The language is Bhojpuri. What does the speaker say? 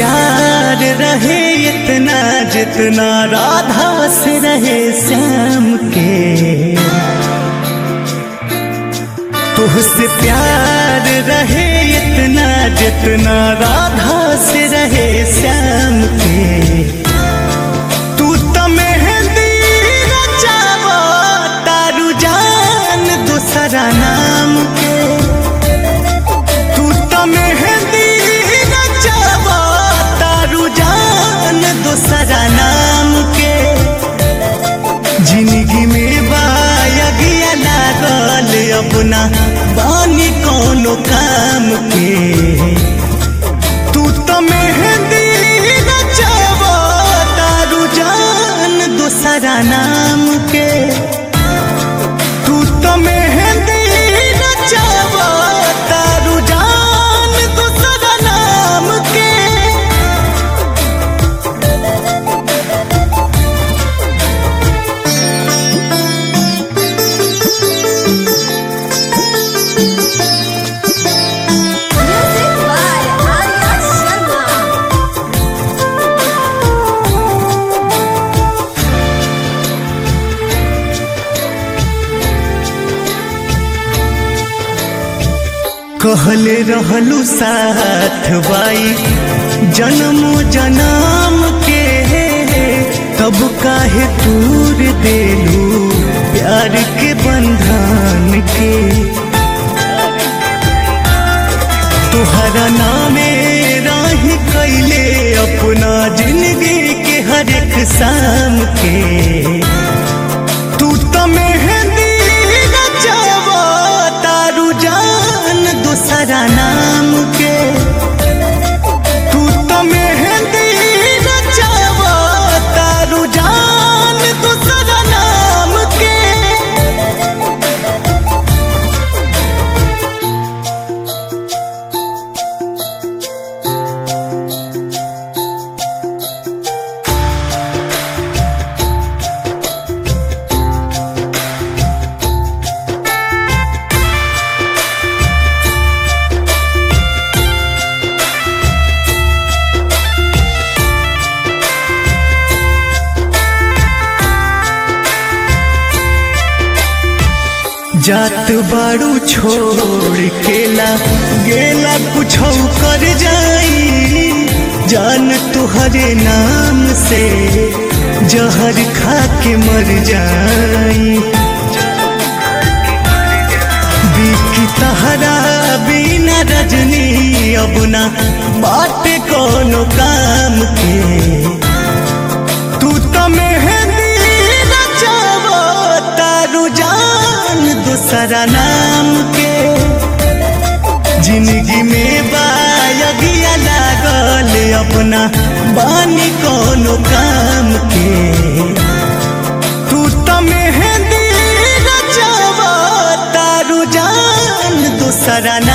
प्यार रहे इतना जितना राधा से रहे श्याम के तुझसे प्यार रहे इतना जितना राधा से रहे श्याम के तू तो मेहंदी रचावा तारू जान दूसरा नाम के तू तो मेहंदी रचावा तारू जान दूसरा नाम के जिंदगी में बायगिया लागल अपना बानी कोनो काम के तू तो मेहंदी रचावा तारू जान दूसरा नाम के तू तो मेहंदी रचावा तारू जान दूसरा नाम के Music by Arya Sharma. कहले रहलू साथ बाई जन्म जन्म के तब काहे दूर देलू प्यार के बंधन के तुहरा नामे राही कैले अपना जिंदगी के हर एक शाम के तू तो मेहंदी रचावा तारू जान दूसरा नाम के तू तो मेहंदी रचावा तारू जान दूसरा नाम के जात बाड़ू छोड़ केला गेला कुछ कर जाई जान तुहरे नाम से जहर खा के मर जाई बिकी तहरा बिना रजनी अब ना बात कोनो काम के तू तो मेहंदी रचावा तारू जान दूसरा नाम के जिंदगी में बायगिया लागल अपना बानी कोनो काम के तू तो मेहंदी रचावा तारू जान दूसरा नाम